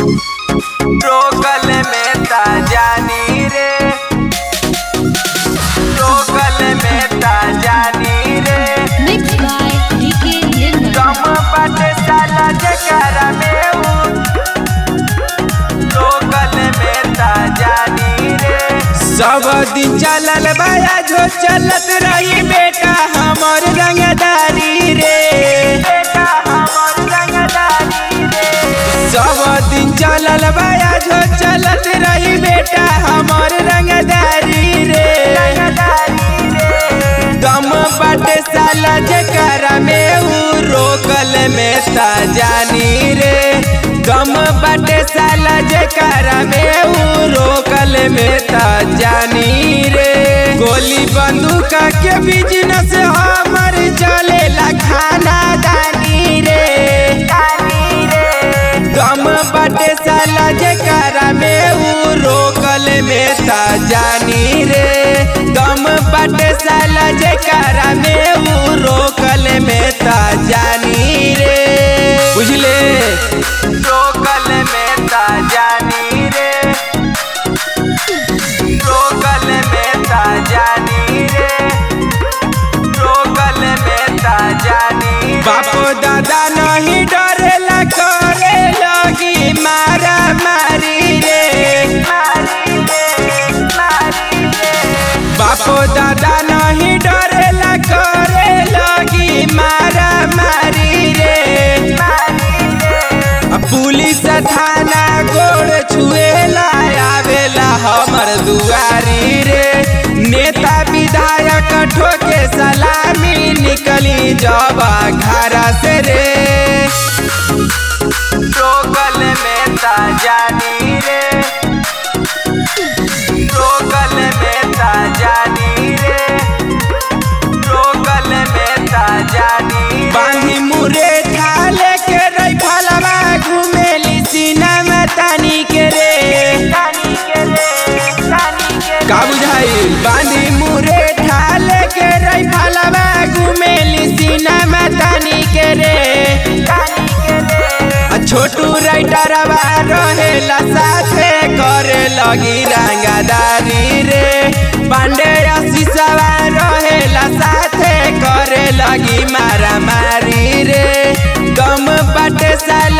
रोकल में ता जानी रे रोकल में ता जानी रे Mixed by DK Nirmal. कम बाटे साला जकरा में ऊ रोकल में ता जानी रे सब दिन चलल बाया जो चलत रही बेटा हमर रंगदारी रे बेटा हमर रंगदारी रे सब दिन चलल बाया जो चलत रही बेटा हमर रंगदारी रे रंगदारी रे दम बाटे साला जकरा में ऊ रोकल में ता जानी रे दम बाटे साला जकरा में ऊ रोकल में ता जानी रे गोली बंदूक के बिजनेस हमर चलेला खाना दानी रे दानी रे दम बाटे साला जकरा में ऊ रोकल में ता जानी रे दम बाटे साला जकरा में ऊ रोकल में ता जानी रे बुझले रोकल में ता जानी रे रोकल में ता जानी रे रोकल में ता जानी रे बापो दादा नहीं डरेला करे लगी मारा मारी रे मारी रे मारी रे बापो दादा नहीं डरेला करे लगी मारा मारी रे मारी रे अब पुलिस थाना गोड़ छुएला आवेला हमर दुआरी रे नेता विधायक ठोके सलामी निकली जब घरा से रे रोकल में ता जानी रे रोकल में ता जानी रे रोकल में ता जानी रे बांधी मुरे ठाले के रही फलवा घुमेली सीना में तानी के रे तानी के रे तानी के रे का बुझाई बांधी मुरे ठाले के रही फलवा घुमेली सीना में तानी के रे तानी के रे आ छोटू राइटरवा रहेला साथे करे लगी रंगदारी रे पांडे शीशवा रहेला साथे करे लगी मारा मारी रे गम बाटे साल